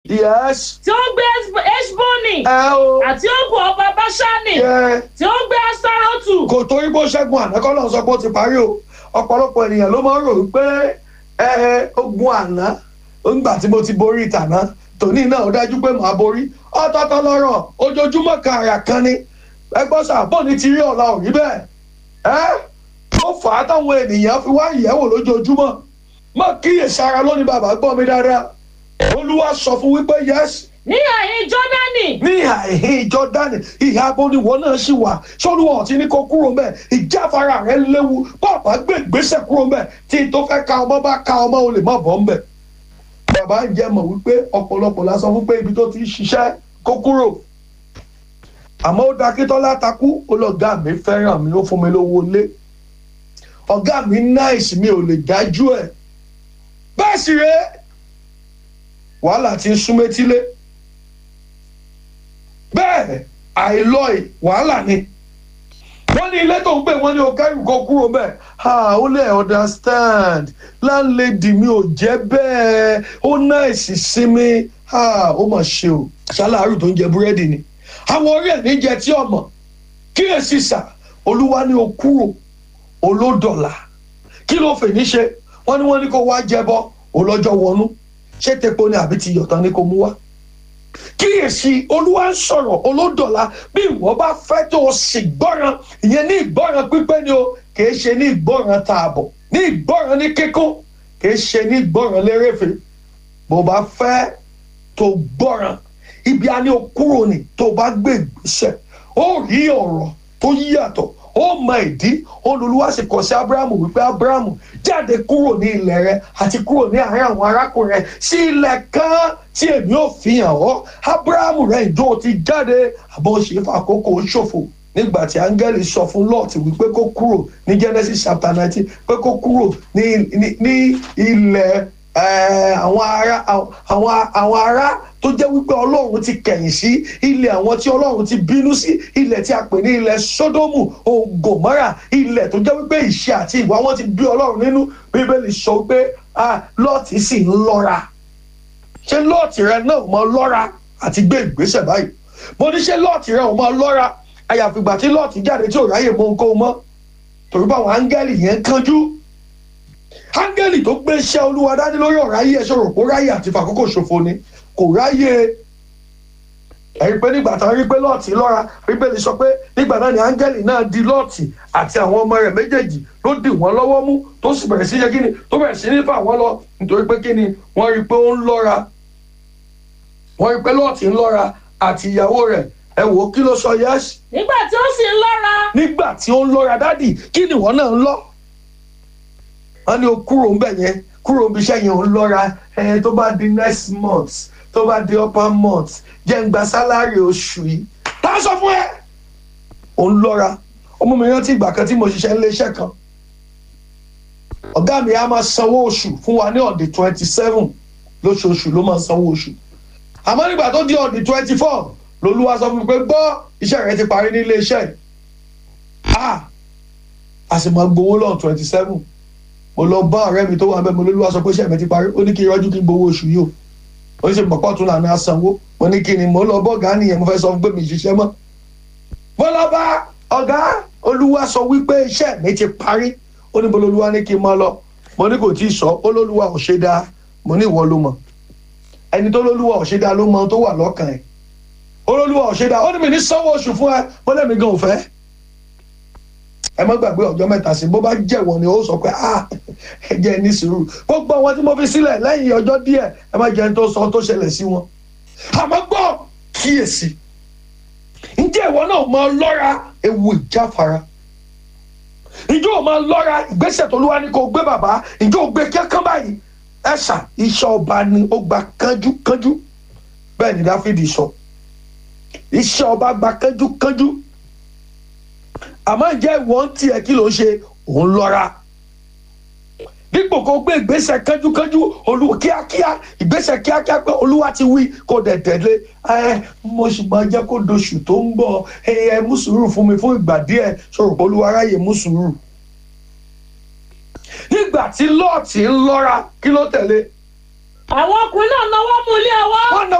yes tí ó ń gbé eshboni ẹ o àti ogun ọba báṣánì yẹ tí ó ń gbé astarotu kò torí bó ṣẹ́gun àná kọ́ náà sọ pé ó ti parí o ọ̀pọ̀lọpọ̀ ènìyàn ló máa ń rò wípé ẹ ogun àná nígbà tí mo ti borí ìtàná tòní náà ó dájú pé màá borí ọ̀tọ̀ọ̀tọ̀ lọ́rọ̀ ojoojúmọ́ kan àrà kan ni ẹgbọ́n sàbọ̀ ní ti rí ọ̀la ò rí bẹ́ẹ̀ ẹ́ ó fà á táwọn ènìyàn fi wá ìyẹ̀wò lójoojúmọ́ mọ́ kíyèsí ara lónìí bàbá gbọ́ mi dáadáa olúwa sọ fún wípé yẹ́sì ní àyín jọ́dánì ní àìhín jọdani ìhà abóniwọ náà sì wà sọlúwọ ọtí ní kó kúrò mbẹ ìjáfara rẹ léwu bàbá gbé ìgbésẹ̀ kúrò mbẹ tí tó fẹ́ ka ọmọ bá ka ọmọ o lè má bọ́ mbẹ. bàbá ń jẹ́ mọ̀ wípé ọ̀pọ̀lọpọ̀ la sọ fún pé ibi tó ti ń ṣiṣẹ́ kó kúrò. àmọ́ ó dakítọ́lá takú olọ́gá mi fẹ́ràn mi ó fún mi lówó lé ọ̀gá mi náìsì mi ò lè dájú ẹ̀ bẹ́ẹ̀ sì rèé wàhálà ti ń súnmẹ́tílé bẹ́ẹ̀ àìlọ́ì wàhálà ni wọ́n ní ilé tó ń gbé wọ́n ní o kẹ́rù kó kúrò bẹ́ẹ̀ ha ó lè understand láńlẹ́dì mi ò jẹ́ bẹ́ẹ̀ ó náìsì sí mi ha ó mà ṣe o ṣáláàrù tó ń jẹ búrẹ́dì ni àwọn orí ẹ̀ ní jẹ tí ọmọ kíyèsí sà olúwa ní o kúrò olódọ̀là kí ló fè ní ṣe wọ́n ní wọ́n ní kó wá jẹbọ olọ́jọ́ wọnú ṣé tepo ni àbí ti yọ̀tán ni kó mú wá kíyèsí olúwa ń sọ̀rọ̀ olódọ̀la bí ìwọ bá fẹ́ tó o sì gbọ́ràn ìyẹn ní ìgbọ́ràn pípẹ́ ni o kìí ṣe ní ìgbọ́ràn tààbọ̀ ní ìgbọ́ràn ní kíkún kìí ṣe ní ìgbọ́ràn lérèfé bó bá fẹ́ tó gbọ́ràn ibi a ní o kúrò ní tó bá gbé ìgbésẹ̀ ó rí ọ̀rọ̀ tó yàtọ̀ ó mọ ìdí olùlúwa sì kọ sí abrahamu wípé abrahamu jáde kúrò ní ilẹ̀ rẹ àti kúrò ní àárín àwọn arákùnrin rẹ sí ilẹ̀ kan tí èmi ò fi hàn ọ́ abrahamu rẹ ìjọ ti jáde àbọ̀ ṣe fàkókò ṣòfò nígbà tí áńgẹ́lì sọ fún lọ́ọ̀tì wípé kó kúrò ní genesis chapter nineteen pé kó kúrò ní ní ní ilẹ̀ àwọn ará àwọn àwọn ará tó jẹ́ wípé ọlọ́run ti kẹ̀yìn sí ilẹ̀ àwọn tí ọlọ́run ti bínú sí ilẹ̀ tí a pè ní ilẹ̀ sódómù ògòmọ́rà ilẹ̀ tó jẹ́ wípé ìṣe àti ìwà wọn ti bí ọlọ́run nínú bíbélì sọ pé lọ́ọ̀tì sì ń lọ́ra ṣé lọ́ọ̀tì rẹ náà mọ lọ́ra àti gbé ìgbésẹ̀ báyìí mo ní ṣé lọ́ọ̀tì rẹ ò mọ lọ́ra àyàfìgbà tí lọ́ọ̀tì jáde tí ò ráyè mọ nǹkan mọ́ torí báwọn áńgẹ́lì yẹn kánjú áńgẹ́lì tó gbé iṣẹ́ olúwa dání lórí ọ̀rọ̀ ayé ẹ̀ ṣòro kó ráyè àti fàkókò ṣòfò ni kò ráyè ẹ̀rí pé nígbà tán rí pé lọ́ọ̀tì lọ́ra bíbélì sọ pé nígbà náà ni áńgẹ́lì náà di lọ́ọ̀tì àti àwọn ọmọ rẹ̀ méjèèjì ló dì wọ́n lọ́wọ́ mú tó sì bẹ̀rẹ̀ sí yẹ kíni tó bẹ̀rẹ̀ sí ní fà wọ́n lọ nítorí pé kíni wọ́n rí pé ó ń lọ́ra wọ́n rí pé lọ́ọ̀tì ń lọ́ra àti ìyàwó rẹ̀ ẹ wò ó kí ló sọ yẹ́sì. nígbà tí ó sì ń lọ́ra. nígbà tí ó ń lọ́ra dádì kí ni ìwọ náà ń lọ. wọ́n ní o kúrò ń bẹ̀ yẹn kúrò ń bí iṣẹ́ yẹn ò ń lọ́ra ẹ tó bá di next month tó bá di upper month jẹ́ ń gba sálárì oṣù yìí tá a sọ fún ẹ. ò ń lọ́ra ọmọ mi rántí ìgbà kan tí mo ṣiṣẹ́ nílé iṣẹ́ kan ọ̀gá mi á máa sanwó oṣù fún wa ní ọ̀dẹ̀ twenty seven lóṣooṣù ló máa sanwó oṣù àmọ́ nígbà tó di ọ̀dẹ̀ twenty four lolúwa sọ fún mi pé gbọ́ iṣẹ́ rẹ ti parí nílé iṣẹ́ yìí ah a sì máa gbowó lọ́n twenty seven mo lọ bá ọ̀rẹ́ mi tó wà bẹ́ẹ̀ mo lolúwa sọ pé iṣẹ́ mi ti parí ó ní kí n rọ́jú kí n gbowó oṣù yìí o ó ní ṣe pọ̀pọ̀ tún lànà sanwó mo ní kí ni mo lọ bọ́ ọ̀gá nìyẹn mo fẹ́ sọ fún pé mi ṣiṣẹ́ mọ́ mo lọ bá ọ̀gá olúwa sọ wípé iṣẹ́ mi ti parí ó ní bololúwa ní kí n máa lọ mo ní kò tí ì sọ ó lólúwa ò ṣe dáa mo ní ìwọ ló mọ̀ ẹni tó lólúwa ò ṣe dáa ló mọ ohun tó wà lọ́kàn ẹ̀ olólùwà ọ̀ṣẹ́dá ó ní mi ní sanwó oṣù fún ẹ mo lẹ́mi gan òfẹ́ ẹ má gbàgbé ọjọ́ mẹ́ta sí bó bá jẹ̀wọ̀n ni ó sọ pé ah ẹ jẹ́ ní sùúrù gbogbo àwọn tí mo fi sílẹ̀ lẹ́yìn ọjọ́ díẹ̀ ẹ má jẹ́ tó sọ tó ṣẹlẹ̀ sí wọn àmọ́ gbọ́ kíyèsí ǹjẹ́ ìwọ náà máa lọ́ra ewu ìjáfara ǹjẹ́ ò máa lọ́ra ìgbésẹ̀ tó lúwa ní kó gbé bàbá ǹjẹ́ ò gbé kẹ́kán báyìí ẹ̀ṣà iṣẹ́ ọba ni ó gba kánjúkánjú bẹ́ẹ̀ ni dáfídì sọ iṣẹ́ ọba gba kánjúkánjú àmọ́ ǹjẹ́ ìwọ ń tiẹ̀ kí ló ń ṣe òun lọ́ra dípò kó gbé ìgbésẹ̀ kánjúkánjú olúwa kíákíá ìgbésẹ̀ kíákíá pé olúwa ti wí kó dẹ̀ tẹ̀lé ẹ mo sì máa jẹ́ kó doṣù tó ń bọ̀ ẹ ẹ mú sùúrù fún mi fún ìgbà díẹ̀ sọ̀rọ̀ pé olúwa ráyè mú sùúrù. nígbà tí lọ́ọ̀tì ń lọ́ra kí ló tẹ̀lé. àwọn ọkùnrin náà náwó mú ilé ọwọ́. wọ́n náà